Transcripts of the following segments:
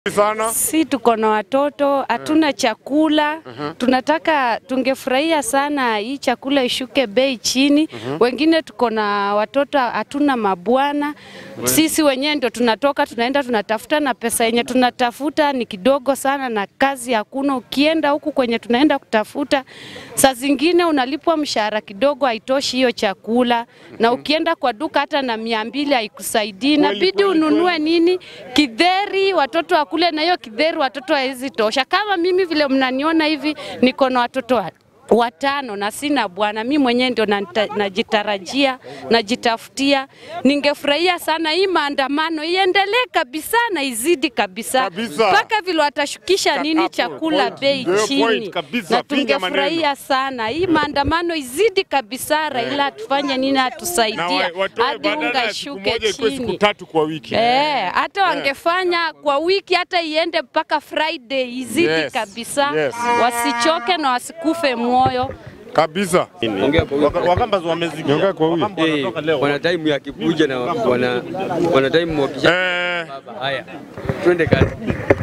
sana. Si tuko na watoto, hatuna chakula. Tunataka, tungefurahia sana hii chakula ishuke bei chini. Wengine tuko na watoto, hatuna mabwana. Sisi wenyewe ndio tunatoka tunaenda tunatafuta, na pesa yenye tunatafuta ni kidogo sana, na kazi hakuna. Ukienda huku kwenye tunaenda kutafuta, saa zingine unalipwa mshahara kidogo, haitoshi hiyo chakula, na ukienda kwa duka hata na mia mbili haikusaidii, inabidi kweli, ununue nini kidheri watoto wakule, na hiyo kidheri watoto hawezi tosha. Kama mimi vile mnaniona hivi, niko na watoto wa watano na sina bwana, mi mwenyewe ndio nata- najitarajia najitafutia. Ningefurahia sana hii maandamano iendelee kabisa na izidi kabisa Kabisa. mpaka vile watashukisha nini Hapo, chakula point. bei Ndio point chini, kabisa, na piga tungefurahia sana hii maandamano izidi kabisa. Raila atufanye nini, Na atusaidia wa- watoe hadi badala unga ya siku ishuke moja ikuwe siku chini. tatu kwa wiki. Eh, hata wangefanya kwa wiki hata iende mpaka Friday izidi Yes, kabisa, yes. wasichoke na wasikufe moyo. Kabisa. Ongea kwa Waka- Wakamba wamezidi. Ongea kwa huyu. Wakamba wanatoka leo. wana time ya kikuja na wana wana time wakisha Eh, baba. Haya, twende kazi.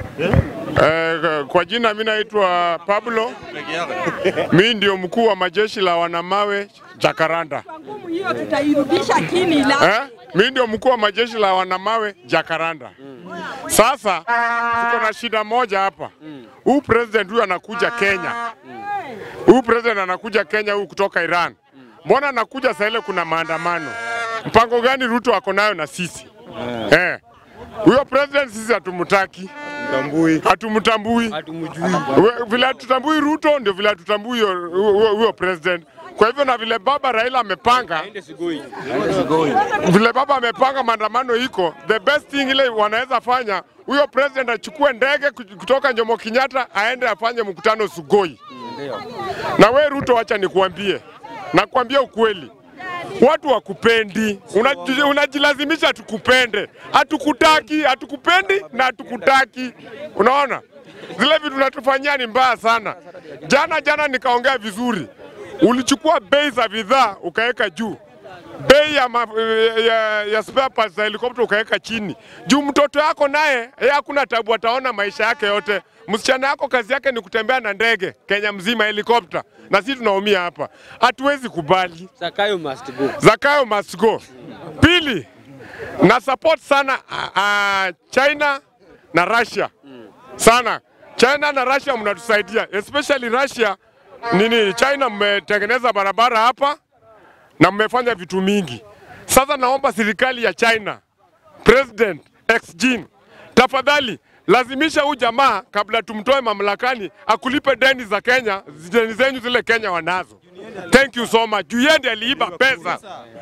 eh, kwa jina mimi naitwa Pablo. Mimi ndio mkuu wa majeshi la wanamawe Jakaranda. hiyo tutairudisha chini la Eh? Mimi ndio mkuu wa majeshi la wanamawe Jakaranda. Sasa tuko na shida moja hapa. Huyu president huyu anakuja Kenya. Huyu president anakuja Kenya huyu kutoka Iran. Mbona anakuja saa ile kuna maandamano? Mpango gani Ruto ako nayo na sisi? Eh. Huyo president sisi hatumtaki. Hatumtambui. Hatumjui. We- Vile hatutambui Ruto ndio vile hatutambui huyo- huyo huyo president. Kwa hivyo na vile baba Raila amepanga Ende Sugoi. vile baba amepanga maandamano iko, the best thing ile wanaweza fanya, huyo president achukue ndege ku- kutoka Jomo Kenyatta aende afanye mkutano Sugoi. Na we Ruto, acha nikuambie, nakwambia ukweli, watu wakupendi, Unaji- unajilazimisha tukupende, hatukutaki, hatukupendi na hatukutaki. Unaona zile vitu natufanyia ni mbaya sana. Jana jana nikaongea vizuri, ulichukua bei za bidhaa ukaweka juu bei ya, ma, ya, ya spare parts za helikopta ukaweka chini juu mtoto yako naye yeye hakuna tabu, ataona maisha yake yote. Msichana yako kazi yake ni kutembea na ndege Kenya mzima helikopta, na sisi tunaumia hapa. Hatuwezi kubali. Zakayo must go. Zakayo must go. Pili, na support sana uh, uh, China na Russia sana. China na Russia mnatusaidia, especially Russia nini, China mmetengeneza barabara hapa na mmefanya vitu mingi. Sasa naomba serikali ya China, President Xi Jinping, tafadhali lazimisha huyu jamaa kabla tumtoe mamlakani akulipe deni za Kenya, deni zenyu zile Kenya wanazo. Thank you so much. Juu yeye ndiye aliiba pesa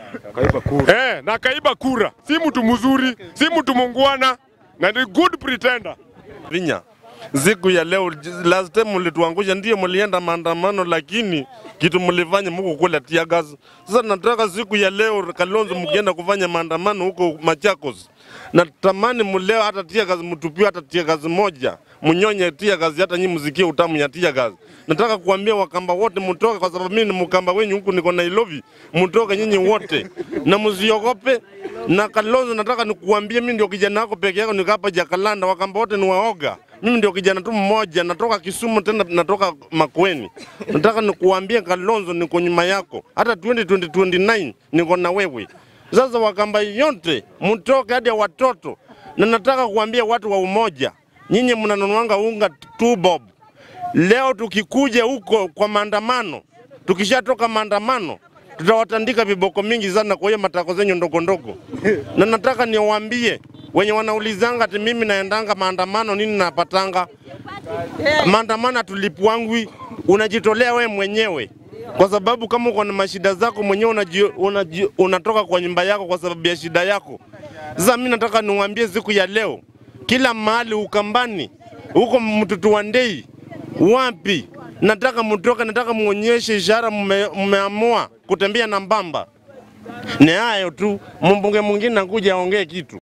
eh, na kaiba kura. Si mtu mzuri, si mtu mungwana na ni good pretender. Vinya. Siku ya leo last time mlituangusha, ndio mlienda maandamano, lakini kitu mlifanya mko kula tear gas. Sasa nataka siku ya leo Kalonzo, mkienda kufanya maandamano huko Machakos, natamani mleo hata tear gas mtupiwe hata tear gas moja, mnyonye tear gas, hata nyinyi msikie utamu ya tear gas. Nataka kuambia Wakamba wote mtoke, kwa sababu mimi ni Mkamba wenyu huku, niko Nairobi. Mtoke nyinyi wote na msiogope. Na Kalonzo, nataka nikuambie, mimi ndio kijana wako peke yako, niko hapa Jakalanda. Wakamba wote ni waoga. Mimi ndio kijana tu mmoja, natoka Kisumu, tena natoka Makueni. Nataka nikuambie Kalonzo, niko nyuma yako, hata 2029 niko na wewe. Sasa Wakamba yote mtoke, hadi watoto, na nataka kuambia watu wa umoja, nyinyi mnanunuanga unga tu bob Leo tukikuja huko kwa maandamano, tukishatoka maandamano tutawatandika viboko mingi sana kwa hiyo matako zenyu ndogo ndogo. Na nataka niwaambie wenye wanaulizanga ati mimi naendanga maandamano nini napatanga maandamano, atulipwangwi, unajitolea we mwenyewe kwa sababu kama uko na mashida zako mwenyewe unaji, unaji, unatoka kwa nyumba yako kwa sababu ya shida yako. Sasa mimi nataka niwaambie siku ya leo, kila mahali Ukambani, huko Mtutu wa Ndei, wapi, nataka mtoke, nataka muonyeshe ishara mme- mmeamua kutembea na mbamba. Ni hayo tu, mbunge mwingine nakuja aongee kitu.